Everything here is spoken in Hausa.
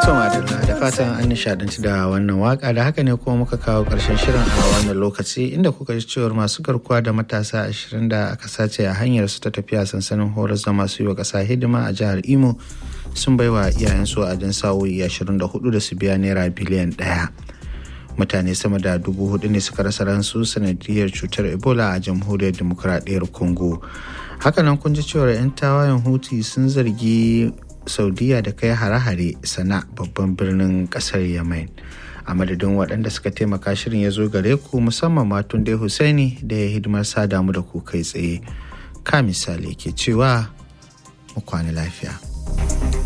madalla da fatan an nishadanci da wannan waka da haka ne kuma muka kawo karshen shirin a wannan lokaci inda kuka ji cewar masu garkuwa da matasa ashirin da aka sace a hanyar su ta tafiya sansanin horar da masu yi wa ƙasa hidima a jihar imo sun baiwa iyayensu a dan sa'o'i ashirin da hudu da su biya naira biliyan ɗaya mutane sama da dubu hudu ne suka rasa ransu sanadiyar cutar ebola a jamhuriyar demokuraɗiyyar congo hakanan kun ji cewar 'yan tawayen huti sun zargi saudiya da kai hare-hare sana babban birnin kasar yemen a madadin waɗanda suka taimaka shirin ya zo gare ku musamman matun dai husaini da ya hidimar sa damu da ku kai tsaye ka misali ke cewa mu kwana lafiya